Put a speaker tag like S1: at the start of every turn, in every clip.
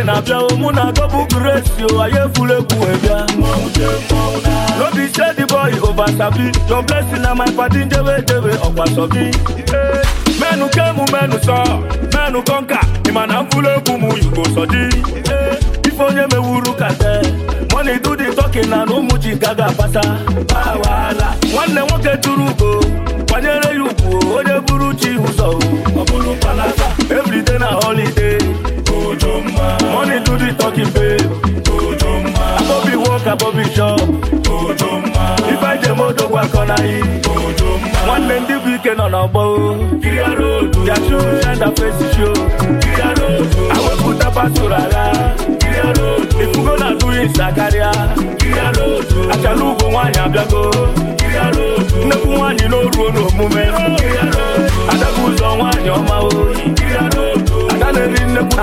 S1: na-abịa o mụ na gọbụ gresi o anyị efula egwu wee bịa no be say the boy over sabi your blessing na my padi njebe jebe ọkwa sọbi menu kemu menu sọ menu kọnka ịma na mfula egwu m yugo sọdi ife onye mewuru kate money do the talking na na ụmụ ji gaga apata wahala nwanne nwoke tụrụ ugo kwanyere ya ugwu onye buru chi ụzọ ọ bụrụ palata everyday na holiday money do the talking babe abobi work abobi shop ife njem odogwu akọ na yi nwanne ndị bụ ike nọ n'ọgbọ yachu enda fesi show awepụta pasoro agha ifugo na atụghị nsa karịa achala ugwu nwaanyị abịago nnekwu nwaanyị n'oruo n'omume adabụ ụzọ nwaanyị ọma oyi ada na-eri nnekwu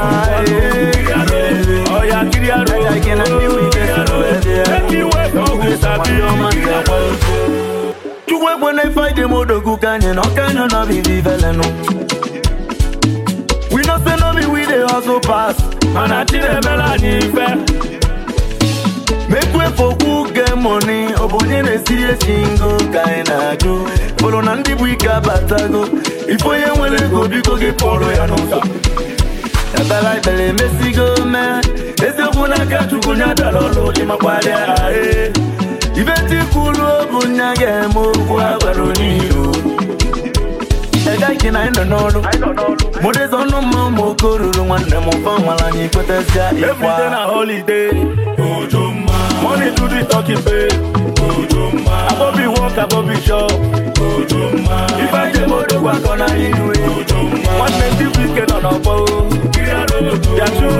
S1: ọya kiri aro eke iwe ka ọgwụ sabi
S2: chukwu ekwe na ife dị m odogwu ka anyị na ọka anyị nọ bibi velenu we know say no be we dey hustle pass
S1: mana chi na-emere anyị ife
S2: make way for who get money ọ bụ onye na-esiri esi ngo ka anyị na-ajụ fọrọ na ndị bụ ike abatago ife onye nwere ego biko gị kpọrọ ya n'ụzọ ebere ekpere emesigo mee eziokwu n'aka chukwu nya dara ọrụ ịmakwarịa ahee ibe tikwuru bụ nya ga-eme okwu agwara onye iro egaghị na anyị nọ n'ọrụ mụdịza ọnụ mma ụmụ oke ruru nwanne m ụfọ nwara anyị kwetazia ịkwa
S1: everyday na holiday money do the talking babe abobi work abobi shop ife njem odogwu akọ na yi nwanne ndị bụ ike nọ n'ọgbọ yachu